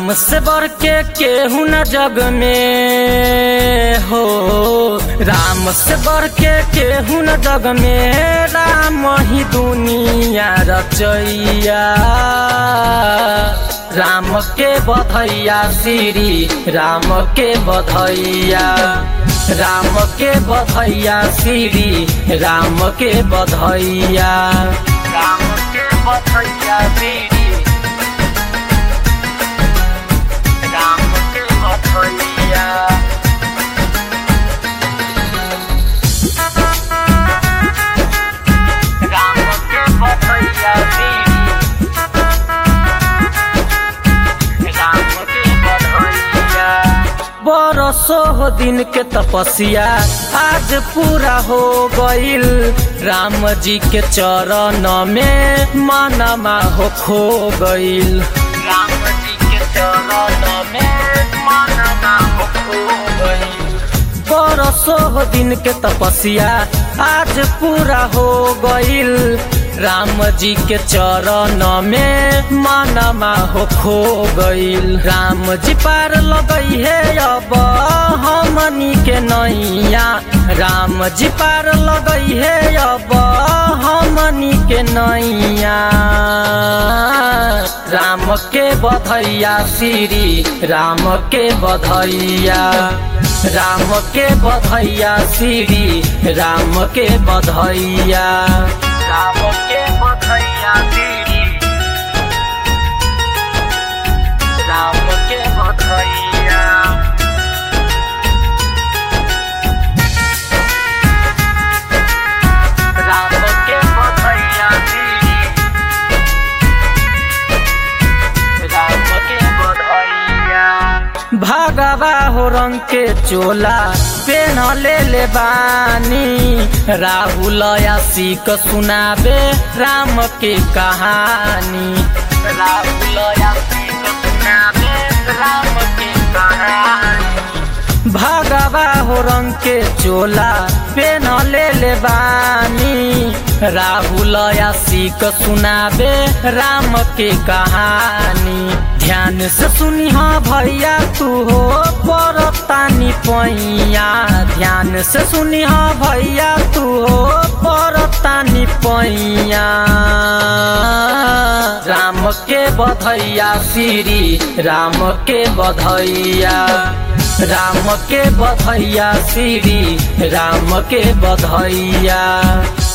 राम से बढ़ के केहू न जग में हो राम से बढ़ के केहू न जग में राम ही दुनिया रचैया राम के बधैया श्री राम के बधैया राम के बधैया श्री राम के बधैया राम के बधैया श्री राम के बधैया राम के बधैया राम के बधैया बरसो हो दिन के तपस्या आज पूरा हो गईल राम जी के चरण में मनमा हो खो गईल राम जी के चरण में मनमा हो खो गईल बरसो हो दिन के तपस्या आज पूरा हो गईल राम जी के चरण में मनमा हो खो गईल राम जी पार लगई है अब हमनी के नैया राम जी पार लगई है अब हमनी के नैया राम के बधैया श्री राम के बधैया राम के बधैया श्री राम के बधैया राम के बधैया श्री राम के बधैया राम के बधैया श्री राम के बधैया भागवा हो रंग के चोला पेन ले ले बानी राहुल यासिक सुनाबे राम के कहानी राहुल यासिक सुनाबे राम के कहानी भागवा हो रंग के चोला पेन ले ले बानी राहुल यासिक सुनाबे राम के कहानी ध्यान से सुनी हाँ भैया तू हो परतानी पैया ध्यान से सुनी हाँ भैया तू हो परतानी पैया राम के बधैया श्री राम के बधैया राम के बधैया श्री राम के बधैया